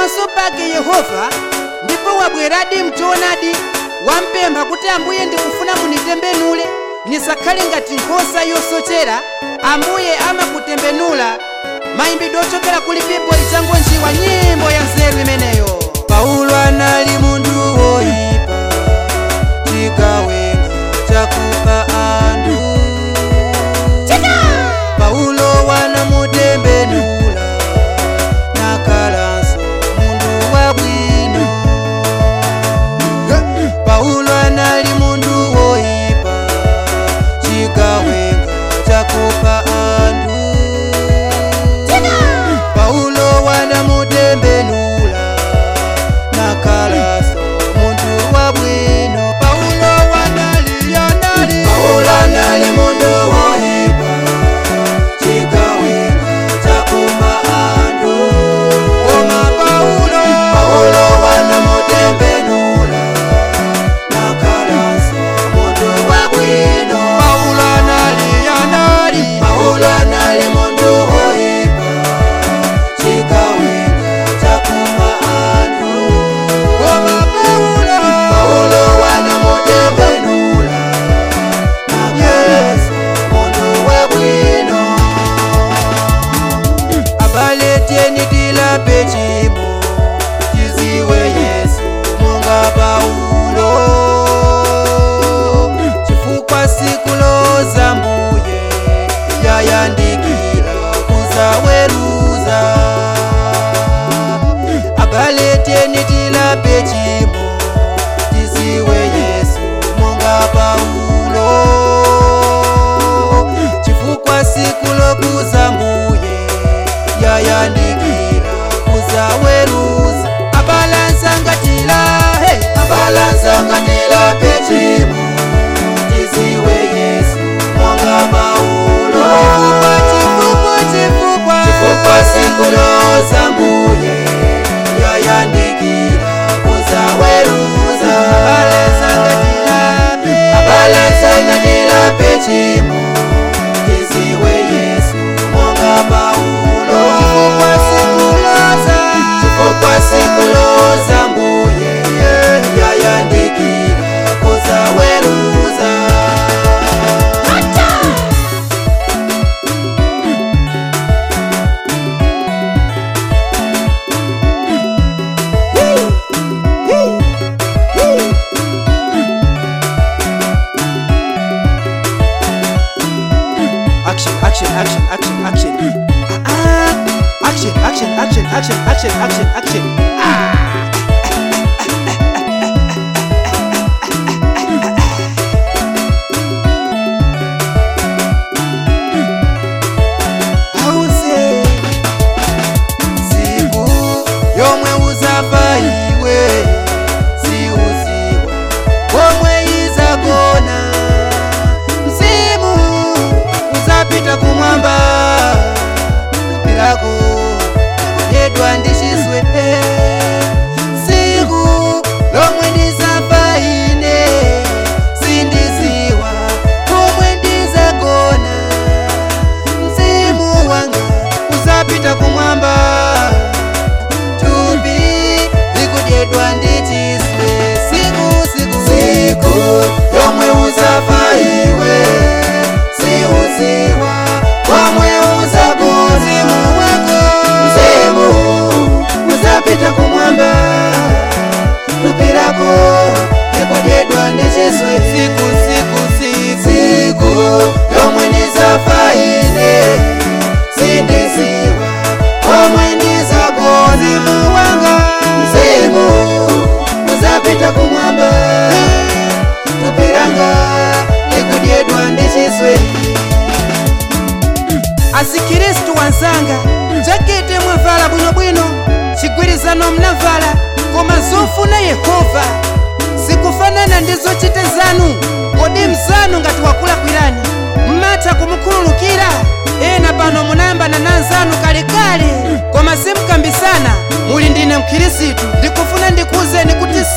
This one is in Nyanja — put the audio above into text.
pamaso pake yehova ndipo wabweradi mchoonadi wampempha kuti ambuye ndikufuna munitembenule nisakhale ngati nkhosa yosochera ambuye amakutembenula mayimbidwe ochokera kuli bibuli changonjiwa nyimbo ya nzeru imeneyo paulo anali munthu woyipa chigawenga chakupha anthu paulo wanamutembenula nakhalanso munthu wabwino paulo anali munthu woyipa chigawenga chakupha anthu paulo wanamutembenula nakhalanso munthu wabwino paulo wanali anali paulo anali munthu woyipa chigawenga chakupha anthu koma paulo paulo wanamutembenula nakhalanso munthu wabwino paulo anali anali paulo anali munthu woyipa chigawenga chakupha anthu koma paulo paulo wanamutembenula nakhalanso munthu wabwino abale tieni tilape chimo tiziwe yesu monga paulo chifukwa siku loza mbuye yayandikira kuzaweruza abale tieni tilape chimo tiziwe yesu monga paulo chifukwa siku lokuza mbuye yayandikira kuzaweruza abalansangatila hey. abalansangatila pechimo tiziwe yesu monga paulo chifukwa chifukwa chifukwa siku loza mbuye yayandikira kuzaweruza abalansangatila abalansangatila pechimo tiziwe yesu monga paulo chifukwa sikuloza chifukwa sikuloza mbuye yayandikira kuzaweruza action, action, action, action, action. Ah, ah. action, action, action, action, action, action, action. Ah. Auze siku yomwe uzafa iwe siuziwa komwe izagona mzimu uzapita kumwamba lako yedwa ndichiswe siku lomwe ndizafa ine sindiziwa komwe ndizagona mzimu wanga uzapita kumwamba tupi likudyedwa ndichiswe siku siku siku yomwe uzafa iwe siuziwa komwe uzagona mzimu wako mzimu uzapita kumwamba tupi lako likudyedwa ndichiswe siku siku siku siku yomwe ndizafa ine sindiziwa komwe ndizagona mzimu wanga mzimu uzapita kumwamba tupiranga likudyedwa ndichiswe asikristu wanzanga jakete mwavala bwinobwino chigwirizano mnavala koma zofuna yehova zikufanana ndi zochita zanu kodi mzanu ngati wakulakwirani mmatha kumukhululukira ena pano munayambana na nzanu kalekale koma simukambisana muli ndine mkhirisitu ndikufuna ndikuwuzeni kuti